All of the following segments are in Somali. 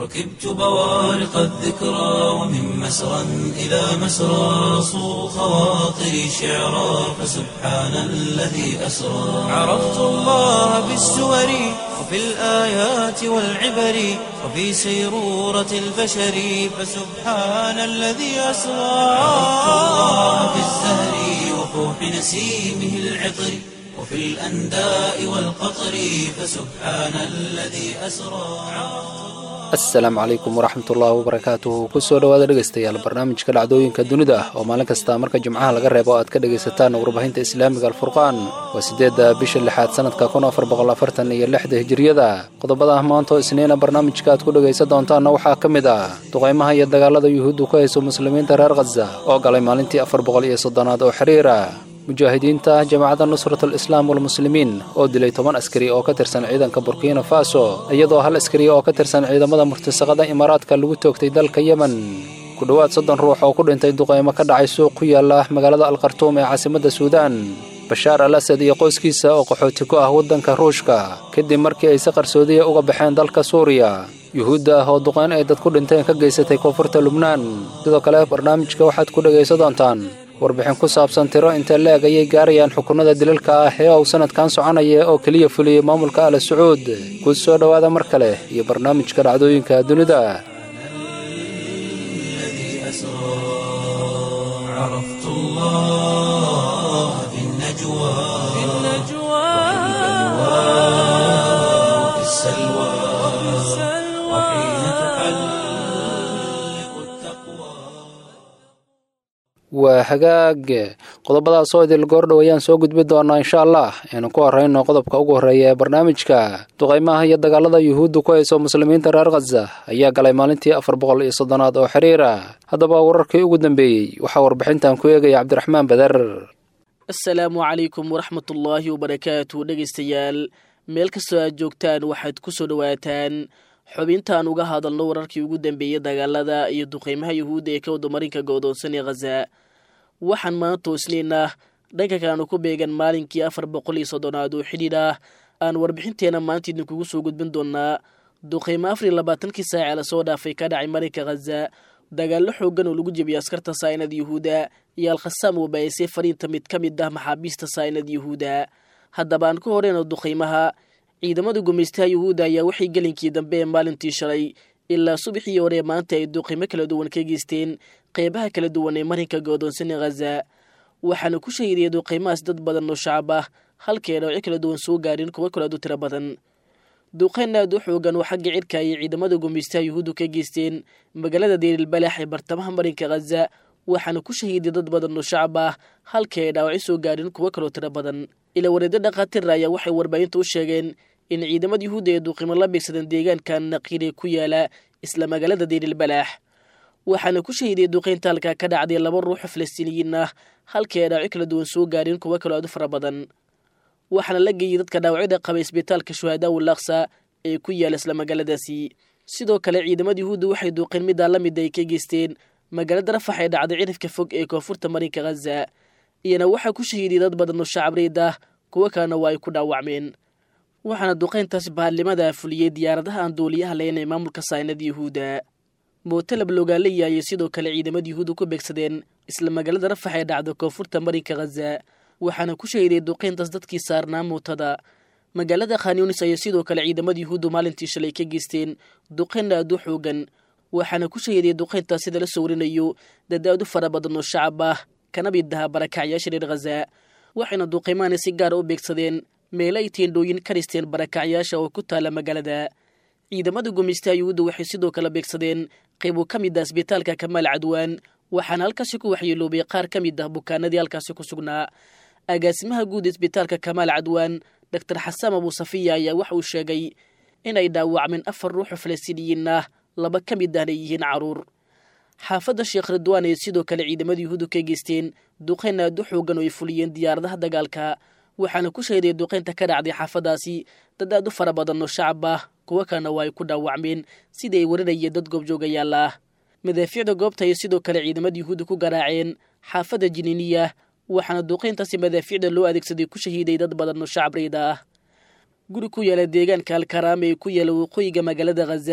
ركبت بوارق الذكرى ومن مسرى إلى مسرى صو خواطري شعرا فسبحان الذي أسرى عرفت الله بالسور وفي الآيات والعبر وفي سيرورة البشر فسبحان الذي أسرى عرفت الله بالزهر وفوح نسيمه العطر وفي الأنداء والقطر فسبحان الذي أسرى asalaamu calaykum waraxmatullaahi wabarakaatuhu kusoo dhowaada dhegaystayaal barnaamijka dhacdooyinka dunida ah oo maalin kasta marka jimcaha laga reebo aad ka dhegaysataan warbaahinta islaamiga alfurqaan waa siddeedda bisha lixaad sanadka kun afar boqol afartan iyo lixda hijiriyada qodobada maantoo isniina barnaamijka aad ku dhegaysan doontaanna waxaa ka mid ah duqaymaha iyo dagaalada yuhuuddu ku hayso muslimiinta reer khaza oo galay maalintii afar boqol iyo soddonaad oo xiriira mujaahidiinta jamacadda nusratul islaam walmuslimiin oo dilay toban askari oo ka tirsan ciidanka burkina faso iyadoo hal askari oo ka tirsan ciidamada murtasaqada imaaraadka lagu toogtay dalka yemen ku dhowaad soddon ruux oo ku dhintay duqaymo ka dhacay suuq ku yaala magaalada alkhartuum ee caasimadda suudaan bashaar al asad iyo qoyskiisa oo qaxooti ku ah waddanka ruushka kadib markii ay si qarsoodiya uga baxeen dalka suuriya yuhuudda ah oo duqayn ay dad ku dhinteen ka geysatay koonfurta lubnaan sidoo kale barnaamijka waxaad ku dhegaysan doontaan warbixin ku saabsan tiro inta leeg ayay gaarayaan xukunada dilalka ah ee uu sanadkan soconaya oo keliya fuliyey maamulka ala sacuud ku soo dhowaada mar kale iyo barnaamijka dhacdooyinka dunida waa hagaag qodobadaas oo idil goordhow ayaan soo gudbi doonaa insha allah aynu ku horrayno qodobka ugu horreeya ee barnaamijka duqaymaha iyo dagaalada yuhuudda ku hayso muslimiinta reer khaza ayaa galay maalintii afar boqol iyo soddonaad oo xiriira haddaba wararkii ugu dambeeyey waxaa warbixintan ku eegaya cabdiraxmaan bader asalaamu calaykum waraxmatullaahi wabarakaatu dhegaystayaal meel kastoo aad joogtaan waxaad ku soo dhowaataan xubintaan uga hadalno wararkii ugu dambeeyey dagaalada iyo duqaymaha yuhuudda ee ka wadamarinka go'doonsan ee khaza waxaan maanta isniinah dhanka kaanu ku beegan maalinkii afar boqol iyo soddonaad oo xidhiidh ah aan warbixinteena maanta idinkugu soo gudbin doonaa duqaymo afar iyo labaatankii saace lasoo dhaafay ka dhacay marinka khaza dagaallo xoogan oo lagu jebiyay askarta saa'inad yuhuuda iyo alkhasaam wabaayisay fariinta mid ka mid ah maxaabiista saa'inad yuhuuda haddaba aan ku horeyno duqaymaha ciidamada gumaystaha yuhuudda ayaa waxay gelinkii dambe ee maalintii shalay ilaa subaxii hore maanta ay duqaymo kala duwan ka geysteen qeybaha kala duwan ee marinka goodoonsan ee khaza waxaana ku shahiidaya duqaymahaas dad badan oo shacab ah halkay dhawci kala duwan soo gaareen kuwo kalaad u tiro badan duqayn aad u xoogan oo xagga cirka ayay ciidamada gumaystaha yuhuuddu ka geysteen magaalada deerilbalax ee bartamaha marinka khaza waxaana ku shahiiday dad badan oo shacab ah halkay ay dhaawaci soo gaareen kuwo kaloo tiro badan ila wareedyo dhakhaatiir ayaa waxay warbaahinta u sheegeen in ciidamada yuhuudda ee duqimo la beegsadeen deegaanka naqiire ku yaala isla magaalada deerilbalaax waxaana ku shahiiday duqaynta halkaa ka dhacday laba ruuxoo falastiiniyiin ah halkii ay dhaawaci kala duwan soo gaareen kuwo kaloo aad u fara badan waxaana la geeyey dadka dhaawacyada qaba isbitaalka shuhadaa ulaksa ee ku yaala isla magaaladaasi sidoo kale ciidamada yuhuudda waxay duuqeen middaa la mid ay ka geysteen magaalada rafax ee dhacday cirifka fog ee koonfurta marinka khaza iyana waxaa ku shahiiday dad badan oo shacab reyd ah kuwo kalena waa ay ku dhaawacmeen waxaana duqayntaas baarlimada fuliyey diyaaradaha aan duuliyaha lahayn ee maamulka saynada yuhuudda mootalab loogaaleya ayay sidoo kale ciidamada yuhuudda ku beegsadeen isla magaalada rafax ee dhacda koonfurta marinka khaza waxaana ku shahiday duqayntaas dadkii saarnaa mootada magaalada khanyunis ayay sidoo kale ciidamada yuhuuddu maalintii shalay ka geysteen duqayn aad u xoogan waxaana ku shahiday duqayntaas sida la soo warinayo dad aad u fara badan oo shacab ah kana mid aha barakacyaasha reer khaza waxayna duqaymaani si gaara u beegsadeen meelo ay teendhooyin ka dhisteen barakacyaasha oo ku taala magaalada ciidamada gumaystaha yuhuudda waxay sidoo kale beegsadeen qaybo ka mid ah isbitaalka kamaal cadwaan waxaana halkaasi ku waxyeeloobay qaar ka mid ah bukaanadii halkaasi ku sugnaa agaasimaha guud isbitaalka kamaal cadwaan doctor xasaan abuusafiya ayaa waxa uu sheegay inay dhaawacmeen afar ruuxoo falastiiniyiin ah laba ka mid ahna yihiin caruur xaafadda sheekh ridwaan ay sidoo kale ciidamada yuhuuddu ka geysteen duqayn aad u xoogan oo ay fuliyeen diyaaradaha dagaalka waxaana ku shahiday duqaynta ka dhacday xaafadaasi dad aad u fara badan oo shacab ah kuwo kalena waa ay ku dhaawacmeen sidii ay warinayeen dad goobjoogayaal ah madaafiicda goobta ayay sidoo kale ciidamada yuhuudda ku garaaceen xaafadda jiniiniya waxaana duqayntaasi madaafiicda loo adeegsaday ku shahiiday dad badan oo shacab rayda ah guri ku yaala deegaanka alkaraama ee ku yaala waqooyiga magaalada khaza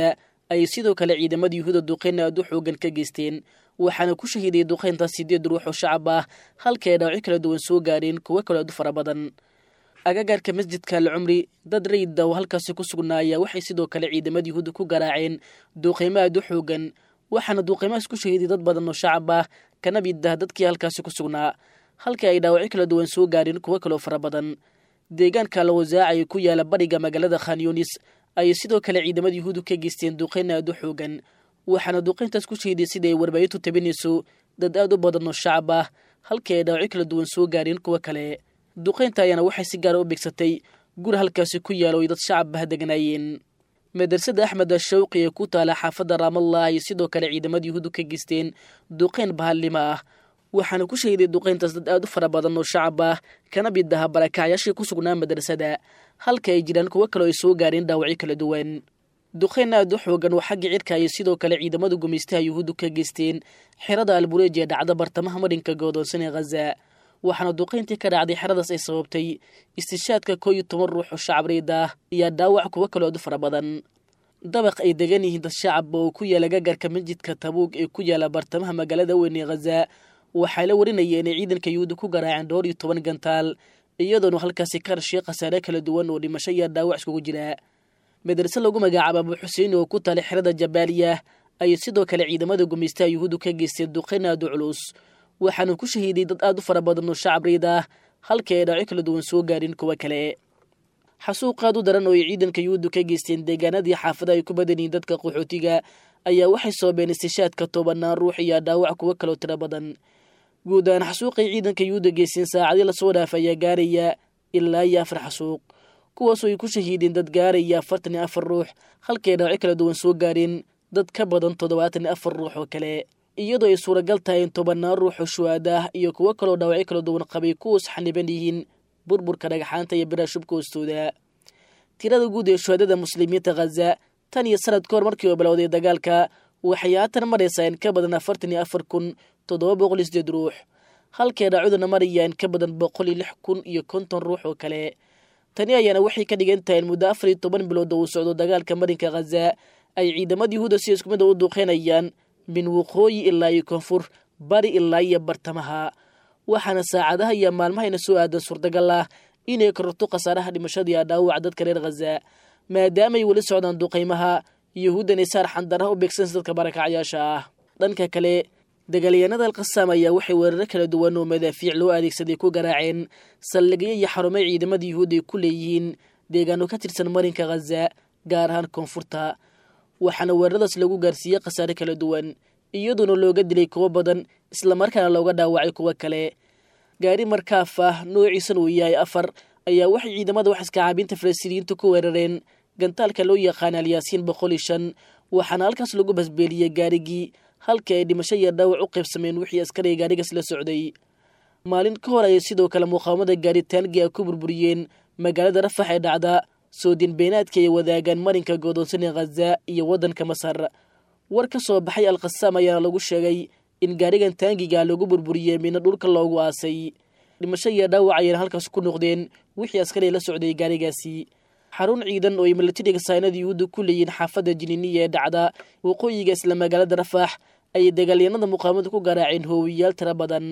ayay sidoo kale ciidamada yuhuuda duqeyn aad u xoogan ka geysteen waxaana ku shahiiday duqeyntaas sideed ruux oo shacab ah halka ay dhaawacyo kala duwan soo gaareen kuwo kaloo aad u fara badan agagaarka masjidka alcumri dad rayida oo halkaasi ku sugnaaya waxay sidoo kale ciidamada yuhuudda ku garaaceen duuqeymo aad u xoogan waxaana duuqeymahaas ku shahiiday dad badan oo shacab ah kana mid ah dadkii halkaasi ku sugnaa halka ay dhaawacyo kala duwan soo gaareen kuwo kaloo fara badan deegaanka alwasaacay ku yaala bariga magaalada khanyunis ayay sidoo kale ciidamada yuhuudu ka geysteen duqeyn aad u xoogan waxaana duqeyntaas ku shahiiday sida ay warbaahintu tabinayso dad aad u badan oo shacab ah halkii ay dhaawacyo kala duwan soo gaareen kuwo kale duqeynta ayaana waxay si gaara u beegsatay guri halkaasi ku yaalo ay dad shacab ah deganaayeen madrasada axmed ashawqi ee ku taala xaafadda raamallah ayay sidoo kale ciidamada yuhuudu ka geysteen duqeyn bahallimo ah waxaana ku shahiday duqeyntaas dad aad u fara badan oo shacab ah kana mid aha barakacyaashii ku sugnaa madrasada halka ay jiraan kuwo kaleo ay soo gaareen dhaawacyo kala duwan duqeyn aad u xoogan oo xagga cirka ayay sidoo kale ciidamada gumaystaha yuhuuddu ka geysteen xerada albureej ee dhacda bartamaha marinka goodoonsan ee khaza waxaana duqeyntii ka dhacday xeradaas ay sababtay istishaadka koo iyo toban ruux oo shacab reyd ah iyo dhaawac kuwo kaloo aad u fara badan dabaq ay degan yihiin dad shacab oo ku yaala gagarka masjidka tabuug ee ku yaala bartamaha magaalada weyn ee khaza waxaa la warinaya inay ciidanka yuhuudda ku garaaceen dhowr iyo toban gantaal iyadoona halkaasi ka dhashay khasaare kala duwan oo dhimasho iyo dhaawac iskugu jira madrase lagu magacaabo abu xuseen oo ku talay xerada jabaaliya ayay sidoo kale ciidamada gumaystaha yuhuuddu ka geysteen duqeyn aad u culus waxaana ku shahiiday dad aad u fara badan oo shacab reyd ah halkii ay dhaawacyo kala duwan soo gaarin kuwo kale xasuuq aad u daran oo ay ciidanka yuhuuddu ka geysteen deegaanadii xaafada ay ku badan yihiin dadka qaxootiga ayaa waxay soobeen istishaadka tobanaan ruux iyo dhaawac kuwo kaloo tiro badan guud ahaan xasuuqay ciidanka yuhuudda geysteen saacadii lasoo dhaaf ayaa gaaraya ilaa iyo afar xasuuq kuwaasoo ay ku shahiideen dad gaaraya afartan iyo afar ruux halkay dhaawacyo kala duwan soo gaareen dad ka badan toddobaatan iyo afar ruux oo kale iyadoo ay suuragal tahay in tobanaan ruux oo shuhaada ah iyo kuwo kaloo dhaawacyo kala duwan qabay kuwaas xaniban yihiin burburka dhagaxaanta iyo biraha shubka hoostooda tirada guud ee shuhaadada muslimiinta khaza tan iyo sanad ka hor markii uu bilowday dagaalka waxay haatan maraysaa in ka badan afartan iyo afar kun toddoba boqol iyo sideed ruux halkay dhaacuduna maraya in ka badan boqol iyo lix kun iyo konton ruux oo kale tani ayaana waxay ka dhigan tahay in muddo afar iyo toban bilood oo uu socdo dagaalka marinka khaza ay ciidamada yuhuuda si isku mid a u duuqeynayaan min waqooyi ilaa iyo koonfur bari ilaa iyo bartamaha waxaana saacadaha iyo maalmahayna soo aadan suurtagal ah inay kororto khasaaraha dhimashadii a dhaawaca dadka reer khaza maadaamaay weli socdaan duqaymaha yuhuuddan ay saar xandaraha u beegsanaysa dadka barakacyaasha ah dhanka kale dagaalyahanada alkhasaam ayaa waxay weeraro kala duwan oo madaafiic loo adeegsaday ku garaaceen saldhigyo iyo xarumay ciidamada yuhuud ay ku leeyihiin deegaano ka tirsan marinka khaza gaar ahaan koonfurta waxaana weeraradaas lagu gaarsiiyey khasaare kala duwan iyadoona looga dilay kuwo badan islamarkaana looga dhaawacay kuwo kale gaari markaaf ah noociisana uu yahay afar ayaa waxay ciidamada wax iskacaabinta falastiiniyiinta ku weerareen gantaalka loo yaqaana alyaasiin boqol iyo shan waxaana halkaas lagu basbeeliyey gaarigii halkii ay dhimasho iyo dhaawac u qaybsameen wixii askariga gaarigaas la socday maalin ka hor ayay sidoo kale muqaawamada gaaritaangi ay ku burburiyeen magaalada rafax ee dhacda soodin beenaadka ay wadaagaan marinka goodoonsan ee khaza iyo waddanka masar war ka soo baxay alkhasaam ayaana lagu sheegay in gaarigan taangiga lagu burburiyey midna dhulka loogu aasay dhimasho iyo dhaawac ayayna halkaas ku noqdeen wixii askari la socday gaarigaasi xarun ciidan oo ay milatariga saynada yuhuudda ku leeyihiin xaafadda jiniiniya ee dhacda waqooyiga isla magaalada rafax ayay dagaalyanada muqaamada ku garaaceen hoowiyaal tiro badan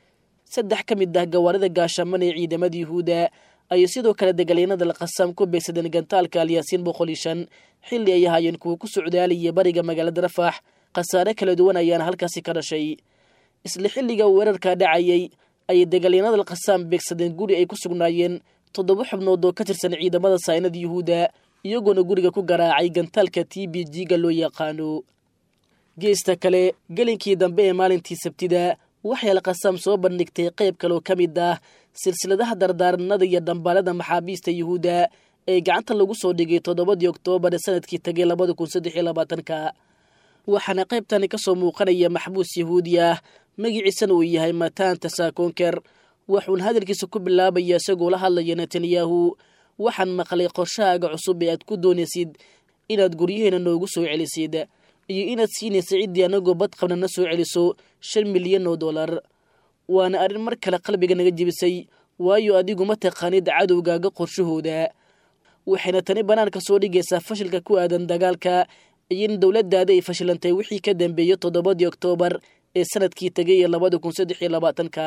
saddex ka mid ah gawaarida gaashaman ee ciidamada yuhuudda ayay sidoo kale dagaalyanada alkhasaam ku beegsadeen gantaalka alyaasiin boqol iyo shan xilli ay ahaayeen kuwa ku socdaalaya bariga magaalada rafax khasaare kala duwan ayaana halkaasi ka dhashay isla xilliga weerarka dhacayay ayay dagaalyanada alkhasaam beegsadeen guri ay ku sugnaayeen toddoba xubnood oo ka tirsan ciidamada saynada yuhuudda iyagoona guriga ku garaacay gantaalka t b g-ga loo yaqaano geesta kale gelinkii dambe ee maalintii sabtida waxay alkhasaam soo bandhigtay qayb kaloo ka mid ah silsiladaha dardaaranada iyo dhambaalada maxaabiista yuhuudda ee gacanta lagu soo dhigay toddobadii oktoobar ee sanadkii tagay labada kun saddex iyo labaatanka waxaana qaybtani ka soo muuqanaya maxbuus yahuudi ah magiciisana uu yahay mataanta saakoonker waxuuna hadalkiisa ku bilaabaya isagoo la hadlaya netanyahu waxaan maqlay qorshahaaga cusub ee aad ku doonaysid inaad guryaheena noogu soo celisid iyo inaad siinaysa ciddii anagoo badqabna na soo celiso shan milyan oo dollar waana arrin mar kale qalbiga naga jebisay waayo adigu ma taqaanid cadowgaaga qorshahooda waxayna tani bannaanka soo dhigaysaa fashilka ku aadan dagaalka iyo in dowladdaada ay fashilantay wixii ka dambeeyey toddobadii oktoobar ee sanadkii tegay ee labada kun saddex iyo labaatanka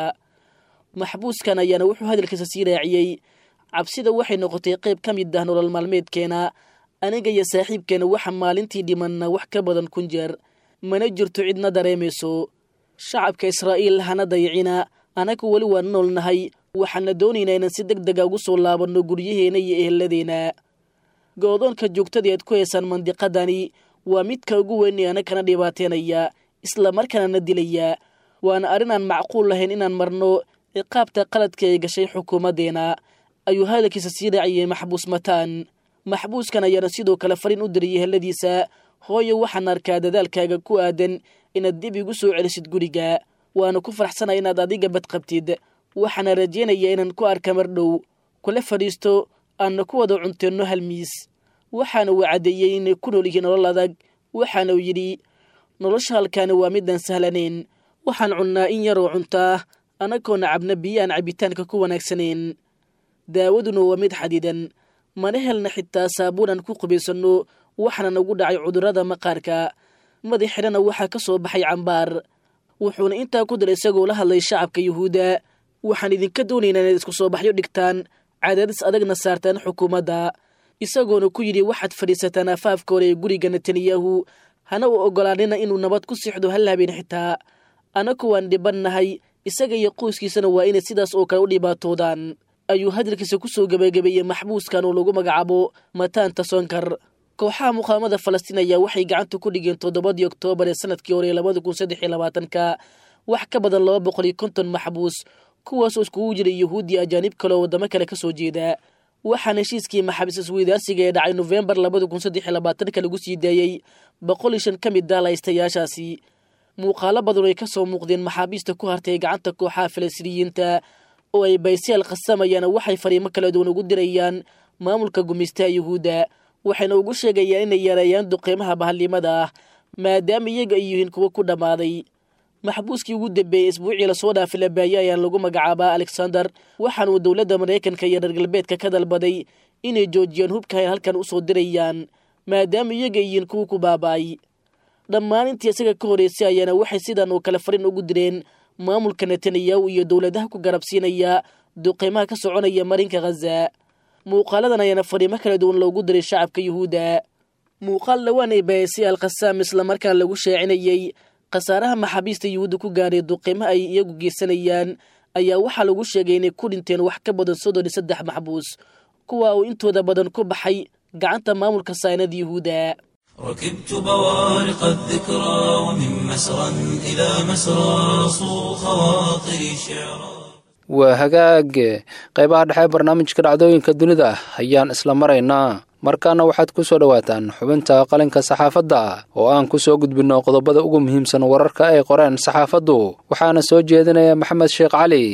maxbuuskan ayaana wuxuu hadalkiisa sii raaciyey cabsida waxay noqotay qayb ka mid ah nolol maalmeedkeena aniga iyo saaxiibkeena waxa maalintii dhimanna wax ka badan kun jeer mana jirto cidna dareemayso shacabka israa'iil hana dayacina anagu weli waan noolnahay waxaana doonaynaa inaan si deg dega ugu soo laabanno guryaheena iyo eheladeenna go-doonka joogtadii aad ku haysaan mandiqadani waa midka ugu weyn ee anagana dhibaateenaya isla markaana na dilaya waana arrin aan macquul lahayn inaan marno ciqaabta qaladka ay gashay xukuumaddeena ayuu hadalkiisa sii raaciyey maxbuus mataan maxbuuskan ayaana sidoo kale fariin u diriyay heladiisa hooyo waxaan arkaa dadaalkaaga ku aadan inaad dib igu soo celisid guriga waana ku faraxsanaya inaad adiga badqabtid waxaana rajaynaya inaan ku arka mar dhow kula fadhiisto aanna ku wada cunteenno hal miis waxaana uu caddeeyey inay ku nool yihiin nolol adag waxaana uu yidhi nolosha halkaani waa midaan sahlanayn waxaan cunnaa in yaroo cuntaa anagoona cabna biyo aan cabitaanka ku wanaagsanayn daawaduna waa mid xadidan mana helna xitaa saabuun aan ku qubaysanno waxaana nagu dhacay cudurrada maqaarka madaxidhana waxaa ka soo baxay cambaar wuxuuna intaa ku diray isagoo la hadlay shacabka yuhuudda waxaan idinka doonaynaa inaad isku soo baxyo dhigtaan cadaadis adagna saartaan xukuumadda isagoona ku yidhi waxaad fadhiisataan afaafka hore ee guriga netanyahu hana u oggolaanina inuu nabad ku sixdo hal habeen xitaa anaku waan dhibannahay isaga iyo qoyskiisana waa inay sidaas oo kale u dhibaatoodaan ayuu hadalkiisa ku soo gebagabeeyey maxbuuskan oo lagu magacaabo mataanta sonkar kooxaha muqaamada falastiin ayaa waxay gacanta ku dhigeen toddobadii oktoobar ee sanadkii hore ee labada kun saddex iyo labaatanka wax ka badan laba boqol iyo konton maxbuus kuwaasoo iskugu jiray yuhuudiya ajaanib kale oo waddamo kale ka soo jeeda waxaana heshiiskii maxaabiis isweydaarsiga ee dhacay nofembar labada kun saddex iyo labaatanka lagu sii daayey boqol iyo shan ka mid ah laystayaashaasi muuqaalo badan ay ka soo muuqdeen maxaabiista ku hartay gacanta kooxaha falastiiniyiinta oo ay baysayaal khasamayaana waxay fariimo kala duwan ugu dirayaan maamulka gumaystaha yuhuudda waxayna ugu sheegayaan inay yareeyaan duqeymaha bahalnimada ah maadaama iyaga ay yihiin kuwo ku dhammaaday maxbuuskii ugu dambeeyey isbuucii lasoo dhaafay labaaye ayaan lagu magacaabaa alexander waxaanuu dowladda maraykanka iyo reer galbeedka ka dalbaday inay joojiyaan hubka ay halkan u soo dirayaan maadaama iyaga ay yihiin kuwa ku baaba'ay dhammaan intii isaga ka horreysay ayaana waxay sidan oo kale fariin ugu direen maamulka netanyahu iyo dowladaha ku garabsiinaya duqeymaha ka soconaya marinka khaza muuqaaladan ayaana fariimo kala duwan loogu diray shacabka yuhuudda muuqaal dhawaan ay baayasay alkhasaam islamarkaan lagu shaacinayey khasaaraha maxaabiista yuhuudda ku gaadhay duqeymo ay iyagu geysanayaan ayaa waxaa lagu sheegay inay ku dhinteen wax ka badan soddon iyo saddex maxbuus kuwa uu intooda badan ku baxay gacanta maamulka saynada yuhuudda ركبت بوارق الذكرى ومن مسرى إلى مسرى صو خواطري شعرا waa hagaag qaybaha dhexe barnaamijka dhacdooyinka dunida ayaan isla maraynaa markaana waxaad ku soo dhowaataan xubinta qalinka saxaafadda oo aan ku soo gudbinno qodobada ugu muhiimsan wararka ay qoreen saxaafaddu waxaana soo jeedinaya maxamed sheekh cali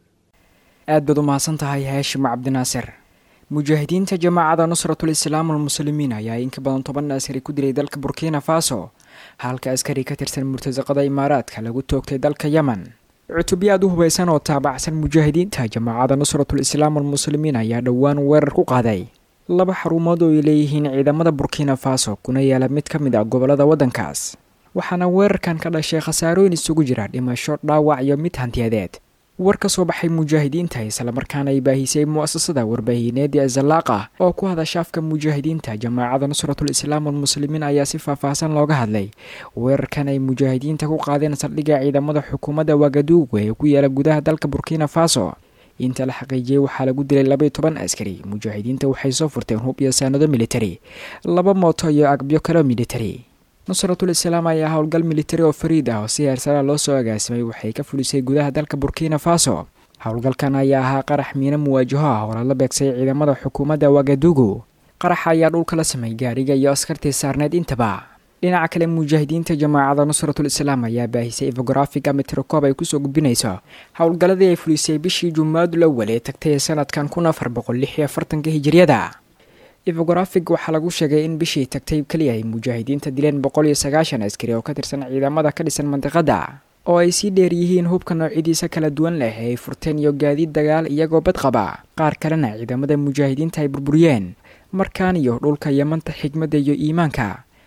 aad baad u mahadsan tahay haashim cabdinaasir mujaahidiinta jamaacada nusratul islaam almuslimiin ayaa in ka badan toban askari ku dilay dalka burkina faso halka askari ka tirsan murtasaqada imaaraadka lagu toogtay dalka yemen cutubyo aad u hubaysan oo taabacsan mujaahidiinta jamaacada nusratul islaam almuslimiin ayaa dhowaan weerar ku qaaday laba xarumood oo ay leeyihiin ciidamada burkina faso kuna yaala mid ka mid ah gobolada waddankaas waxaana weerarkan ka dhashay khasaarooyin isugu jira dhimasho dhaawac iyo mid hantiyadeed war ka soo baxay mujaahidiinta islamarkaana ay baahisay mu'asasada warbaahineedii azalaaqa oo ku hadasha afka mujaahidiinta jamaacada nusratul islaam almuslimiin ayaa si faahfaahsan looga hadlay weerarkan ay mujaahidiinta ku qaadeen saldhigga ciidamada xukuumadda wagaduugu ee ku yaala gudaha dalka burkina faso inta la xaqiijiyey waxaa lagu dilay labaiyo toban askari mujaahidiinta waxay soo furteen hub iyo saanado militari laba mooto iyo agbyo kaleo militari nusratul islaam ayaa howlgal militari oo fariid ah oo si heersara loo soo agaasimay waxay ka fulisay gudaha dalka burkina faso howlgalkan ayaa ahaa qarax miino muwaajaho ah oo lala beegsay ciidamada xukuumadda wagadugu qaraxa ayaa dhulka la samay gaariga iyo askartii saarneed intaba dhinaca kale mujaahidiinta jamaacada nusratul islaam ayaa baahisay efografiga mitrokoob ay kusoo gudbinayso howlgalladii ay fulisay bishii jumaadul awal ee tagtay ee sanadkan kun afar boqol lix iyo afartanka hijiriyada efografig waxaa lagu sheegay in bishii tagtay keliya ay mujaahidiinta dileen boqol iyo sagaashan askari oo ka tirsan ciidamada ka dhisan mandiqada oo ay sii dheer yihiin hubka noocyadiisa kala duwan leh ee ay furteen iyo gaadiid dagaal iyagoo bad qaba qaar kalena ciidamada mujaahidiinta ay burburiyeen markaan iyo dhulka yamanta xigmadda iyo iimaanka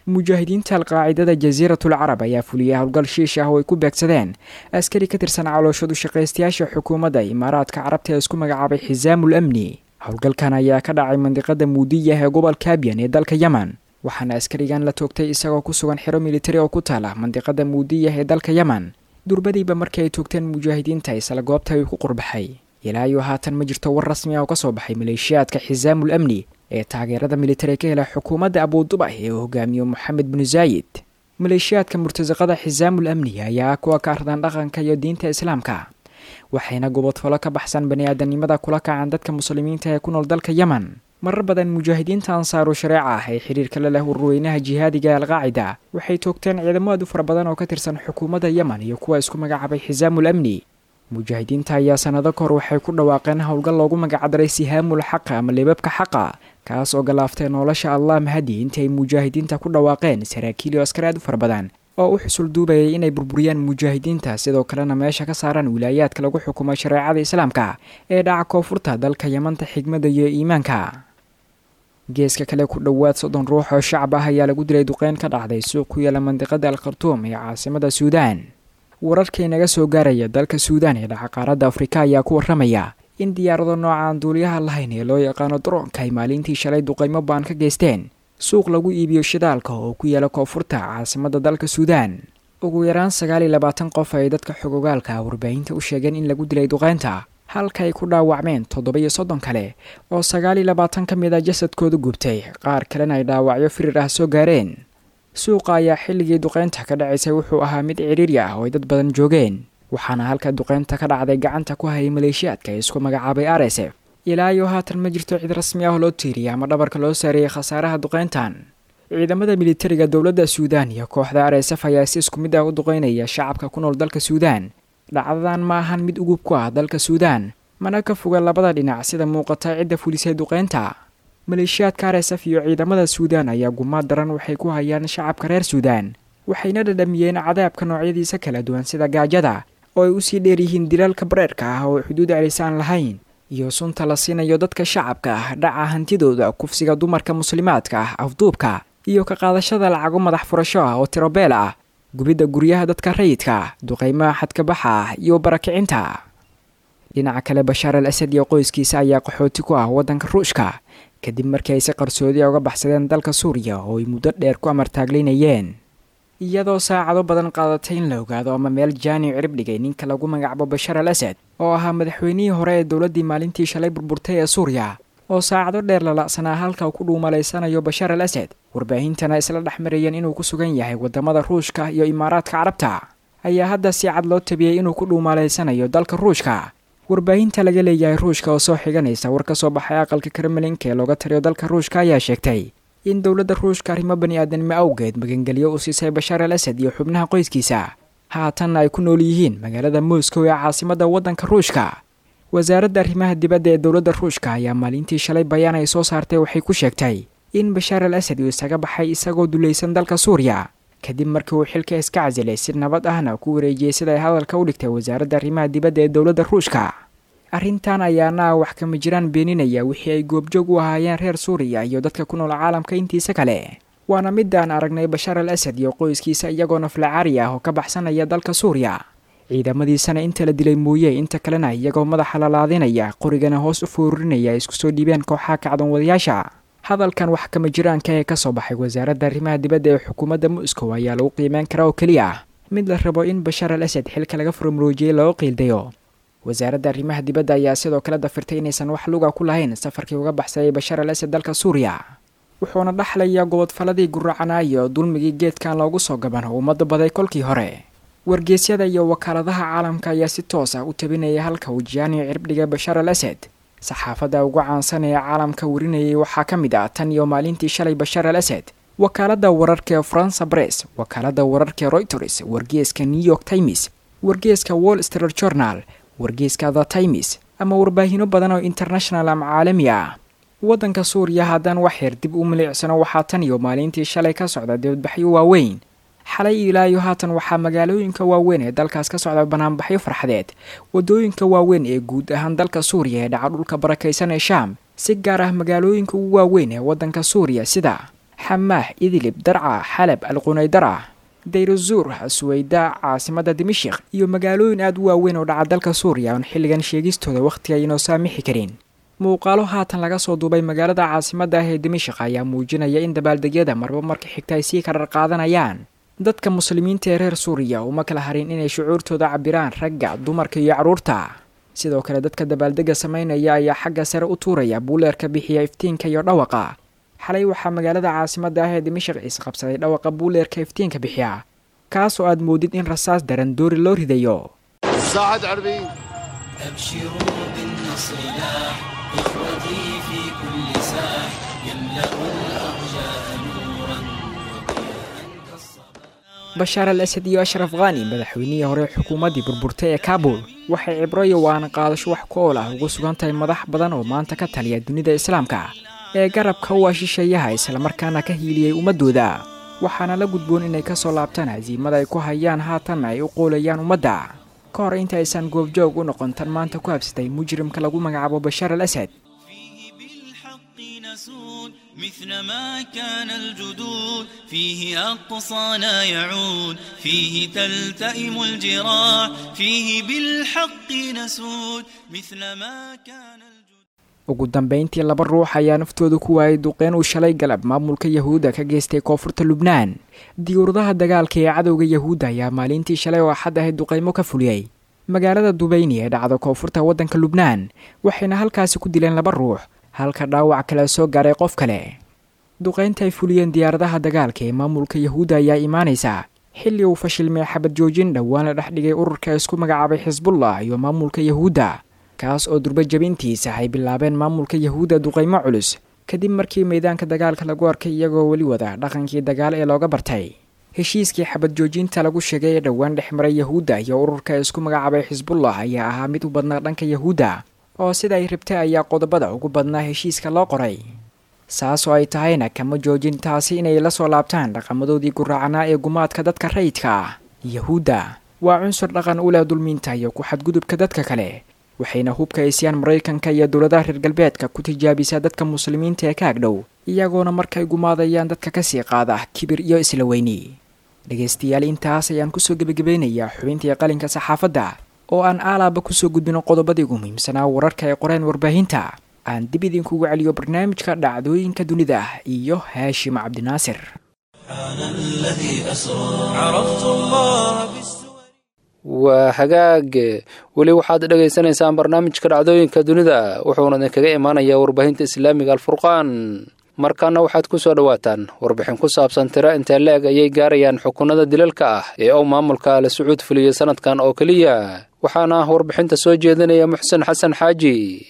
mujaahidiinta alqaacidada jasiiratul carab ayaa fuliyay howlgal shiish ah oo ay ku beegsadeen askari ka tirsan calooshadu shaqaystayaasha xukuumadda imaaraadka carabta ee isku magacaabay xisaamul amni howlgalkan ayaa ka dhacay mandiqada muudiyah ee gobolka abyan ee dalka yemen waxaana askarigan la toogtay isagoo ku sugan xero militari oo ku taala mandiqada muudiyah ee dalka yemen durbadiiba markii ay toogteen mujaahidiinta isla goobta ay ku qurbaxay ilaa iyo haatan ma jirto war rasmi ah oo ka soo baxay maleeshiyaadka xisaamul amni ee taageerada militari ka hela xukuumadda abuudubah ee uu hogaamiyo moxamed binu zaayid maleeshiyaadka murtasaqada xisaamul amni ayaa kuwa ka ardan dhaqanka iyo diinta islaamka waxayna gobodfalo ka baxsan bani-aadanimada kula kacaan dadka muslimiinta ee ku nool dalka yemen marar badan mujaahidiinta ansaaru shareeca ah ee xiriirka la leh warweynaha jihaadiga ee alqaacida waxay toogteen ciidamo aad u fara badan oo ka tirsan xukuumadda yemen iyo kuwa isku magacaabay xisaamul amni mujaahidiinta ayaa sanado kahor waxay ku dhawaaqeen howlgal loogu magacdaray sihaamul xaqa ama libabka xaqa kaas oo galaaftay nolosha allah mahadi intii ay mujaahidiinta ku dhawaaqeen saraakiil iyo askar aad u fara badan oo u xusul duubayay inay burburiyaan mujaahidiinta sidoo kalena meesha ka saaraan wilaayaadka lagu xukumo shareecada islaamka ee dhaca koonfurta dalka yamanta xigmada iyo iimaanka geeska kale ku dhowaad soddon ruux oo shacab ah ayaa lagu dilay duqeyn ka dhacday suuq ku yaala mandiqada al khartuum ee caasimada suudaan wararkii naga soo gaaraya dalka suudaan ee dhaca qaaradda afrika ayaa ku warramaya in diyaarado noocaan duuliyaha lahayn ee loo yaqaano daroonka ay maalintii shalay duqaymo baan ka geysteen suuq lagu iibiyo shidaalka oo ku yaala koonfurta caasimada dalka suudaan ugu yaraan sagaal iyo labaatan qof ay dadka xogogaalka warbaahinta u sheegeen in lagu dilay duqeynta halka ay ku dhaawacmeen toddoba iyo soddon kale oo sagaal iyo labaatan ka mid a jasadkooda gubtay qaar kalena ay dhaawacyo firir ah soo gaareen suuqa ayaa xilligii duqeynta ka dhacaysay wuxuu ahaa mid ciriiri ah oo ay dad badan joogeen waxaana halka duqeynta ka dhacday gacanta ku hayay maleeshiyaadka ee isku magacaabay r s f ilaa iyo haatan ma jirto cid rasmi ah oo loo tiiriyay ama dhabarka loo saareeyay khasaaraha duqeyntan ciidamada militariga dowladda suudaan iyo kooxda r s f ayaa si isku mid ah u duqeynaya shacabka ku nool dalka suudaan dhacdadan ma ahan mid ugub ku ah dalka suudaan mana ka foga labada dhinac sida muuqata cidda fulisay duqeynta maleeshiyaadka r s f iyo ciidamada suudaan ayaa gumaad daran waxay ku hayaan shacabka reer suudaan waxayna dhadhamiyeen cadaabka noocyadiisa kala duwan sida gaajada oo ay usii dheer yihiin dilaalka bareerka ah oo xuduud celisaan lahayn iyo sunta la siinayo dadka shacabka ah dhaca hantidooda kufsiga dumarka muslimaadka ah afduubka iyo ka qaadashada lacago madax furasho ah oo tirobeel ah gubidda guryaha dadka rayidka duqaymaha xadkabaxa ah iyo barakicinta dhinaca kale bashaar al asad iyo qoyskiisa ayaa qaxooti ku ah waddanka ruushka kadib markii ay si qarsoodiya uga baxsadeen dalka suuriya oo ay muddo dheer ku amartaaglaynayeen iyadoo saacado badan qaadatay in la ogaado ama meel jaani cirib dhigay ninka lagu magacabo bashaar al asad oo ahaa madaxweynihii hore ee dowladdii maalintii shalay burburtay ee suuriya oo saacado dheer lala'sanaa halka uu ku dhuumalaysanayo bashaar al asad warbaahintana isla dhex marayeen inuu ku sugan yahay waddamada ruushka iyo imaaraadka carabta ayaa hadda si cad loo tabiyey inuu ku dhuumalaysanayo dalka ruushka warbaahinta laga leeyahay ruushka oo soo xiganaysa war ka soo baxay aqalka kremlinka ee looga taliyo dalka ruushka ayaa sheegtay in dowladda ruushka arrimo bani aadanimo awgeed magangelyo u siisay bashaar al asad iyo xubnaha qoyskiisa haatanna ay ku nool yihiin magaalada moscow ee caasimadda waddanka ruushka wasaaradda arrimaha dibadda ee dowladda ruushka ayaa maalintii shalay bayaan ay soo saartay waxay ku sheegtay in bashaar al asad uu isaga baxay isagoo dulaysan dalka suuriya kadib markii uu xilka iska casilay si nabad ahna ku wareejiyey sida ay hadalka u dhigtay wasaaradda arrimaha dibadda ee dowladda ruushka arrintan ayaana ah wax kama jiraan beeninaya wixii ay goobjoog u ahaayeen reer suuriya iyo dadka ku nool caalamka intiisa kale waana midaan aragnay bashaar al asad iyo qoyskiisa iyagoo naflacaari ah oo ka baxsanaya dalka suuriya ciidamadiisana inta la dilay mooye inta kalena iyagoo madaxa lalaadinaya qorigana hoos u foorinaya isku soo dhiibeen kooxaha kacdoon wadayaasha hadalkan wax kama jiraanka ee kasoo baxay wasaaradda arrimaha dibadda ee xukuumadda moscow ayaa lagu qiimeyn karaa oo keliya ah mid la rabo in bashaar al asad xilka laga furmuroojiyey loo qiildayo wasaaradda arrimaha dibadda ayaa sidoo kale dafirtay inaysan wax luga ku lahayn safarkii uga baxsayay bashaar al asad dalka suuriya wuxuuna dhaxlayaa gobodfaladii guracanaa iyo dulmigii geedkan loogu soo gaban oo ummadda baday kolkii hore wargeysyada iyo wakaaladaha caalamka ayaa si toos ah u tabinaya halka uu jiyaaniyo cirbdhiga bashaar al asad saxaafadda ugu caansan ee caalamka warinayay waxaa ka mid ah tan iyo maalintii shalay bashaar al asad wakaaladda wararka ee faransa bress wakaaladda wararka ee royters wargeeska new york times wargeeska wall street journal wargeeska the times ama warbaahino badan oo international ama caalami ah waddanka suuriya haddaan wax yar dib u milicsano waxaa tan iyo maalintii shalay ka socda dibadbaxyo waaweyn xalay ilaa iyo haatan waxaa magaalooyinka waaweyn ee dalkaas ka socda banaanbaxyo farxadeed waddooyinka waaweyn ee guud ahaan dalka suuriya ee dhaca dhulka barakaysan ee shaam si gaar ah magaalooyinka ugu waaweyn ee waddanka suuriya sida xamaah idlib darca xalab alqunaydara dayruzuur suweyda caasimadda dimashik iyo magaalooyin aada u waaweyn oo dhaca dalka suuriya oon xilligan sheegistooda wakhtiga aynoo saamixi karin muuqaalo haatan laga soo duubay magaalada caasimadda ah ee dimashik ayaa muujinaya in dabaaldegyada marba marka xigta ay sii karar qaadanayaan dadka muslimiinta ee reer suuriya uma kala harin inay shucuurtooda cabiraan ragga dumarka iyo carruurta sidoo kale dadka dabaaldega samaynaya ayaa xagga sare u tuuraya buuleerka bixiya iftiinka iyo dhawaqa xalay waxaa magaalada caasimadda ah ee dimashik isqabsaday dhawaqa buuleerka iftiinka bixiya kaas oo aad moodid in rasaas daran doori loo ridayo أبشروا بالنصر لاح إخوتي في كل ساح يملأ الأرجاء نورا bashaar al asad iyo ashraf khani madaxweynihii hore xukuumaddii burburtay ee kaabul waxay cibro iyo waana qaadasho wax ku ool ah ugu sugan tahay madax badan oo maanta ka taliya dunida islaamka ee garabka u ashishayaha islamarkaana ka hiiliyey ummaddooda waxaana la gudboon inay ka soo laabtaan hasiimada ay ku hayaan haatanna ay u qoolayaan ummadda ka hor inta aysan goobjoog u noqon tan maanta ku habsatay mujrimka lagu magacaabo bashaar al asad فيه بالحق نسود مثل ما كان الجدود فيه أقصانا يعود فيه تلتئم الجراح فيه بالحق نسود مثل ما كان الجدود ugu dambayntii laba ruux ayaa naftooda ku waayay duqeyn uu shalay galab maamulka yahuudda ka geystay koonfurta lubnaan diyuuradaha dagaalka ee cadowga yahuudda ayaa maalintii shalay oo axad ahayd duqeymo ka fuliyey magaalada dubayni ee dhacda koonfurta waddanka lubnaan waxayna halkaasi ku dileen laba ruux halka dhaawac kale soo gaaray qof kale duqeynta ay fuliyeen diyaaradaha dagaalka ee maamulka yahuudda ayaa imaanaysa xilli uu fashilmay xabad joojin dhowaan la dhex dhigay ururka isku magacaabay xisbullah iyo maamulka yahuudda kaas oo durba jabintiisa ay bilaabeen maamulka yahuudda duqeymo culus kadib markii meydaanka dagaalka lagu arkay iyagoo weli wada dhaqankii dagaal ee looga bartay heshiiskii xabad joojinta lagu sheegay ee dhowaan dhex maray yahuudda iyo ururka isku magacaabay xisbullah ayaa ahaa mid u badnaa dhanka yahuudda oo sida ay rabtay ayaa qodobada ugu badnaa heshiiska loo qoray saas oo ay tahayna kama joojin taasi inay la soo laabtaan dhaqamadoodii guraacnaa ee gumaadka dadka rayidka ah yahuudda waa cunsur dhaqan u leh dulmiinta iyo ku xadgudubka dadka kale waxayna hubka eesyaan maraykanka iyo dowladaha reer galbeedka ku tijaabisaa dadka muslimiinta ee ka agdhow iyagoona markay gumaadayaan dadka kasii qaada kibir iyo isla weyni dhegaystayaal intaas ayaan kusoo gebagabeynayaa xubintii qalinka saxaafadda oo aan aalaaba kusoo gudbino qodobadii ugu muhiimsanaa wararka ay qoreen warbaahinta aan dib idinkugu celiyo barnaamijka dhacdooyinka dunida iyo haashim cabdinaasir الذي أسرى عرفت الله بالسور waa hagaag weli waxaad dhagaysanaysaan barnaamijka dhacdooyinka dunida wuxuuna idinkaga imaanayaa warbaahinta islaamiga alfurqaan markaana waxaad ku soo dhowaataan warbixin ku saabsan tiro intee le-eg ayay gaarayaan xukunada dilalka ah ee uu maamulka ale sacuud fuliyey sanadkan oo keliya waxaana warbixinta soo jeedinaya muxsen xasan xaaji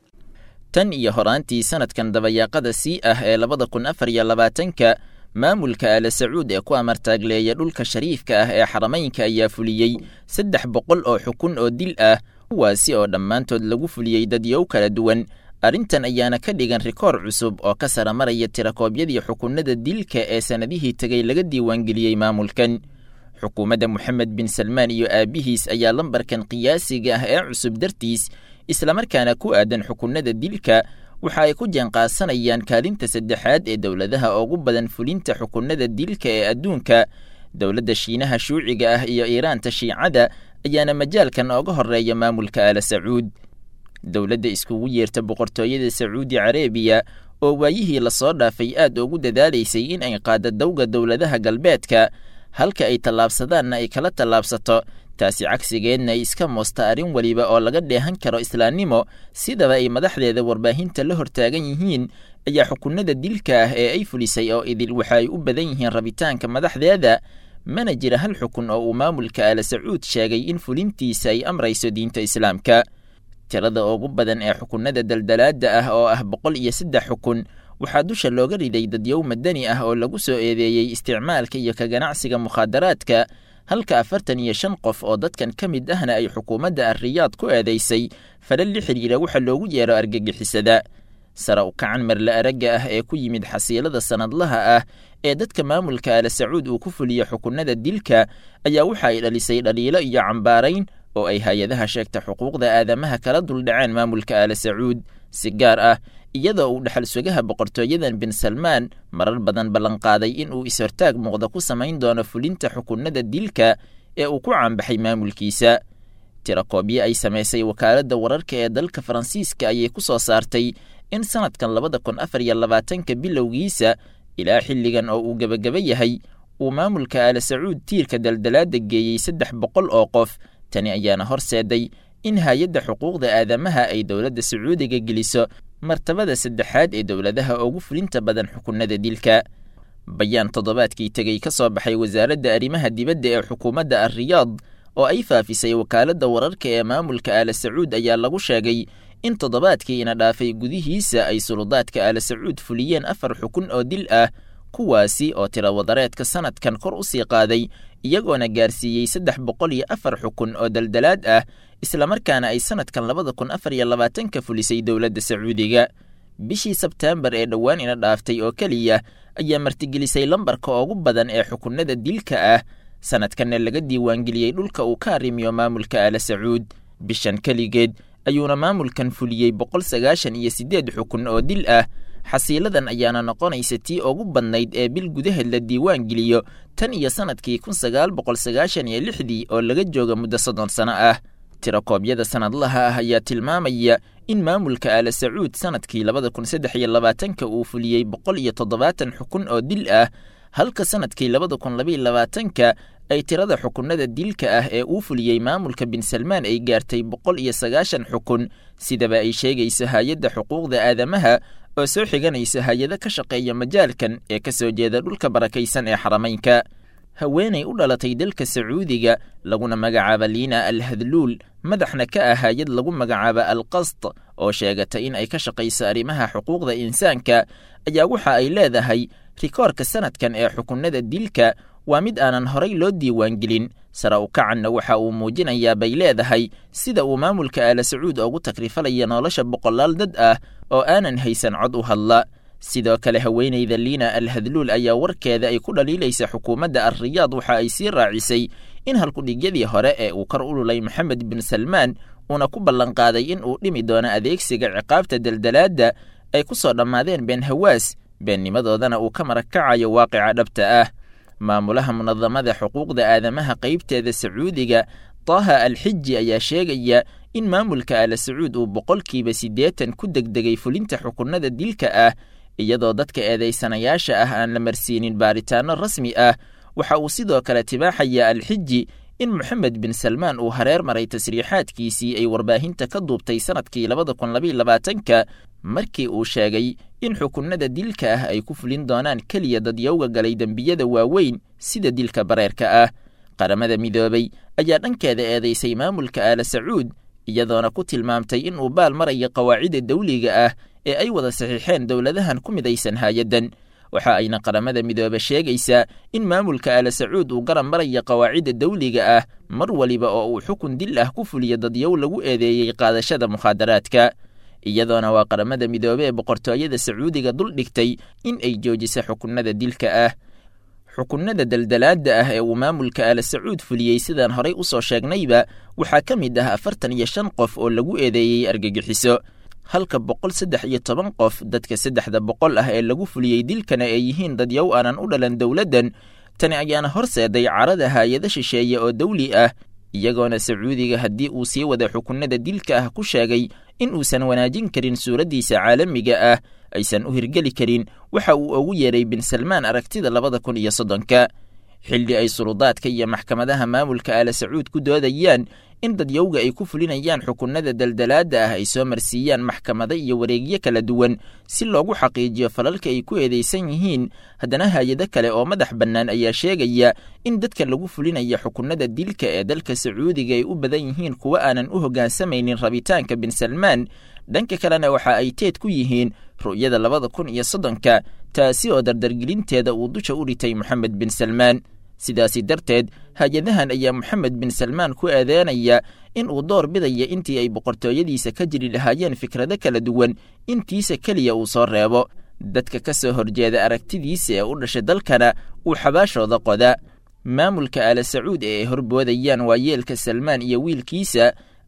tan iyo horaantii sanadkan dabayaaqada sii ah ee labada kun afar iyo labaatanka maamulka ale sacuud ee ku amartaagleeya dhulka shariifka ah ee xaramaynka ayaa fuliyey saddex boqol oo xukun oo dil ah kuwaasi oo dhammaantood lagu fuliyey dadyow kala duwan arrintan ayaana ka dhigan rikoor cusub oo ka sara maraya tirakoobyadii xukunada dilka ee sannadihii tegay laga diiwaangeliyey maamulkan xukuumadda moxamed bin salmaan iyo aabbihiis ayaa lambarkan qiyaasiga ah ee cusub dartiis islamarkaana ku aadan xukunada dilka waxa ay ku jeenqaasanayaan kaalinta saddexaad ee dowladaha ugu badan fulinta xukunada dilka ee adduunka dowladda shiinaha shuuciga ah iyo iiraanta shiicada ayaana majaalkan ooga horeeya maamulka ala sacuud dowladda iskugu yeerta boqortooyada sacuudi carabiya oo waayihii lasoo dhaafay aad ugu dadaalaysay in ay qaaddo dowga dowladaha galbeedka halka ay tallaabsadaanna ay kala tallaabsato taasi cagsigeedna ay iska moosta arrin weliba oo laga dheehan karo islaamnimo sidaba ay madaxdeeda warbaahinta la hortaagan yihiin ayaa xukunada dilka ah ee ay fulisay oo idil waxa ay u badan yihiin rabitaanka madaxdeeda mana jira hal xukun oo uu maamulka ala sacuud sheegay in fulintiisa ay amrayso diinta islaamka tirada ugu badan ee xukunada daldalaadda ah oo ah boqol iyo saddex xukun waxaa dusha looga riday dadyow madani ah oo lagu soo eedeeyey isticmaalka iyo ka ganacsiga mukhaadaraadka halka afartan iyo shan qof oo dadkan ka mid ahna ay xukuumadda arriyaad ku eedaysay fadha la xidhiira waxa loogu yeero argagixisada sare u kacan marle aragga ah ee ku yimid xasiilada sannadlaha ah ee dadka maamulka ala sacuud uu ku fuliyo xukunada dilka ayaa waxa ay dhalisay dhaliilo iyo cambaarayn oo ay hay-adaha sheegta xuquuqda aadamaha kala duldhaceen maamulka ala sacuud si gaar ah iyadoo uu dhexal sugaha boqortooyadan bin salmaan marar badan ballanqaaday in uu is-hortaag muuqda ku samayn doono fulinta xukunada dilka ee uu ku caanbaxay maamulkiisa tirakoobyo ay samaysay wakaaladda wararka ee dalka faransiiska ayay ku soo saartay in sanadkan labada kun afar iyo labaatanka bilowgiisa ilaa xilligan oo uu gebagaba yahay uu maamulka aala sacuud tiirka daldalaada geeyey saddex boqol oo qof tani ayaana horseeday in hay-adda xuquuqda aadamaha ay dowladda sacuudiga geliso martabada saddexaad ee dowladaha ugu fulinta badan xukunada dilka bayaan toddobaadkii tegey ka soo baxay wasaaradda arrimaha dibadda ee xukuumadda alriyaad oo ay faafisay wakaaladda wararka ee maamulka aala sacuud ayaa lagu sheegay in toddobaadkiina dhaafay gudihiisa ay suludaadka aala sacuud fuliyeen afar xukun oo dil ah kuwaasi oo tirawadareedka sanadkan kor u sii qaaday iyagoona gaarsiiyey saddex boqol iyo afar xukun oo daldalaad ah islamarkaana ay sanadkan labada kun afar iyo labaatanka fulisay dowladda sacuudiga bishii sebteembar ee dhowaan ina dhaaftay oo keliya ayaa martigelisay lambarka ugu badan ee xukunada dilka ah sanadkanna laga diiwaangeliyey dhulka uu ka arrimiyo maamulka aala sacuud bishan keligeed ayuuna maamulkan fuliyey boqol sagaashan iyo siddeed xukun oo dil ah xasiiladan ayaana noqonaysa tii ugu badnayd ee bil gudaheed la diiwaan geliyo tan iyo sanadkii kun sagaal boqol sagaashan iyo lixdii oo laga jooga muddo soddon sano ah tirakoobyada sanadlaha ah ayaa tilmaamaya in maamulka aala sacuud sanadkii labada kun saddex iyo labaatanka uu fuliyey boqol iyo toddobaatan xukun oo dil ah halka sanadkii labada kun labaiyo labaatanka ay tirada xukunada dilka ah ee uu fuliyey maamulka bin salmaan ay gaartay boqol iyo sagaashan xukun sidaba ay sheegayso hay-adda xuquuqda aadamaha oo soo xiganaysa hay-ado ka shaqeeya majaalkan ee ka soo jeeda dhulka barakaysan ee xarameynka haweenay u dhalatay dalka sacuudiga laguna magacaaba liina al hadluul madaxna ka ah hay-ad lagu magacaaba al qast oo sheegata in ay ka shaqayso arrimaha xuquuqda insaanka ayaa waxa ay leedahay rikoorka sanadkan ee xukunada dilka waa mid aanan horay loo diiwaangelin sare u kacanna waxa uu muujinayaa bay leedahay sida uu maamulka aala sacuud ugu takrifalaya nolosha boqolaal dad ah oo aanan haysan cod u hadla sidoo kale haweenayda liina al hadluul ayaa warkeeda ay ku dhaliilaysa xukuumadda alriyaad waxa ay sii raacisay in halkudhigyadii hore ee uu kor u lulay moxamed bin salmaan uuna ku ballanqaaday in uu dhimi doono adeegsiga ciqaabta daldalaadda ay ku soo dhammaadeen been hawaas beennimadoodana uu ka marakacayo waaqica dhabta ah maamulaha munadamada xuquuqda aadamaha qaybteeda sacuudiga taaha alxiji ayaa sheegaya in maamulka aala sacuud uu boqolkiiba siddeetan ku degdegay fulinta xukunada dilka ah iyadoo dadka eedaysanayaasha ah aan la marsiinin baaritaanno rasmi ah waxa uu sidoo kale tibaaxaya alxiji in moxamed bin salmaan uu hareer maray tasriixaadkiisii ay warbaahinta ka duubtay sanadkii labada kun labaiyo labaatanka markii uu sheegay in xukunada dilka ah ay ku fulin doonaan keliya dadyowga galay dembiyada waaweyn sida dilka bareerka ah qaramada midoobay ayaa dhankeeda eedaysay maamulka aala sacuud iyadoona ku tilmaamtay in uu baal marayo qawaacidda dawliga ah ee ay wada saxiixeen dowladahan ku midaysan hay-addan waxa ayna qaramada midoobe sheegaysaa in maamulka aala sacuud uu garab marayo qawaacidda dawliga ah mar waliba oo uu xukun dil ah ku fuliyo dadyow lagu eedeeyey qaadashada mukhaadaraadka iyadoona waa qaramada midoobe ee boqortooyada sacuudiga dul dhigtay in ay joojisa xukunada dilka ah xukunada daldalaadda ah ee uu maamulka aala sacuud fuliyey sidaan horay u soo sheegnayba waxaa ka mid ah afartan iyo shan qof oo lagu eedeeyey argagixiso halka boqol saddex iyo toban qof dadka saddexda boqol ah ee lagu fuliyey dilkana ay yihiin dadyow aanan u dhalan dowladdan tani ayaana horseeday carada hay-ado shisheeye oo dawli ah iyagoona sacuudiga haddii uu sii wada xukunada dilka ah ku sheegay in uusan wanaajin karin suuraddiisa caalamiga ah aysan u hirgeli karin waxa uu ugu yeeray bin salmaan aragtida labada kun iyo soddonka xilli ay suludaadka iyo maxkamadaha maamulka aala sacuud ku doodayaan in dadyowga ay ku fulinayaan xukunada daldalaadda ah ay soo marsiiyaan maxkamado iyo wareegyo kala duwan si loogu xaqiijiyo falalka ay ku eedaysan yihiin haddana hay-ado kale oo madax bannaan ayaa sheegaya in dadka lagu fulinaya xukunada dilka ee dalka sacuudiga ay u badan yihiin kuwa aanan u hoggaansamaynin rabitaanka bin salmaan dhanka kalena waxa ay teed ku yihiin ru'yada labada kun iyo soddonka taasi oo dardargelinteeda uu dusha u ritay moxamed bin salmaan sidaasi darteed hay-adahan ayaa moxamed bin salmaan ku eedeynaya in uu door bidaya intii ay boqortooyadiisa ka jiri lahaayeen fikrado kala duwan intiisa keliya uu soo reebo dadka ka soo horjeeda aragtidiisa ee u dhashay dalkana uu xabaashooda qoda maamulka aala sacuud ee ay horboodayaan waa yeelka salmaan iyo wiilkiisa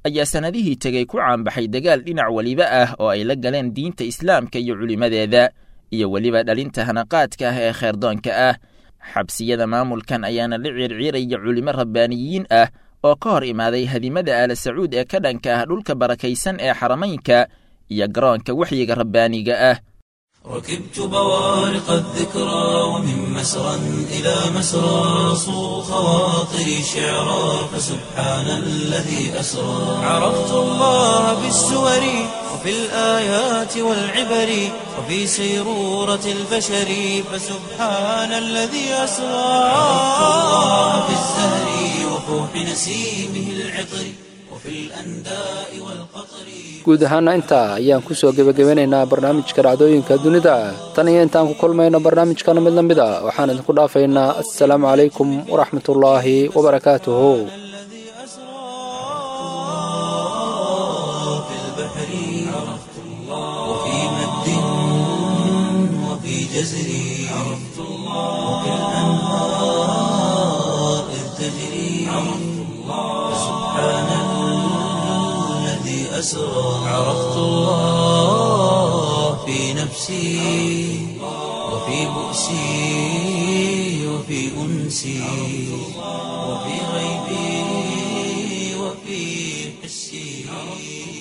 ayaa sannadihii tegey ku caanbaxay dagaal dhinac weliba ah oo ay la galeen diinta islaamka iyo culimmadeeda iyo weliba dhalinta hanaqaadka ah ee kheerdoonka ah xabsiyada maamulkan ayaana la ciirciiraya culimo rabbaaniyiin ah oo ka hor imaaday hadimada aala sacuud ee ka dhanka ah dhulka barakaysan ee xaramaynka iyo garoonka waxyiga rabbaaniga ah ركبت بوارق الذكرى ومن مسرى إلى مسرى صو خواطري شعرا فسبحان الذي أسرى عرفت الله بالسور وفي الآيات والعبر وفي سيرورة البشر فسبحان الذي أسرى عرفت الله بالزهر وفوح نسيمه العطر وفي الأنداء والقطر guud ahaana intaa ayaan ku soo gebagabanaynaa barnaamijka dhacdooyinka dunida tan iyo intaan ku kulmayno barnaamijkana mid la mid a waxaan idinku dhaafaynaa assalaamu calaykum waraxmatullaahi wabarakaatuhu الذي أسرى في البحر عرفت الله وفي مد وفي جزر عرفت الله وفي الأنهار إذ تجري عرفت الله سبحان الذي أسرى عرفت الله في نفسي وفي بؤسي وفي أنسي وفي غيبي وفي حسي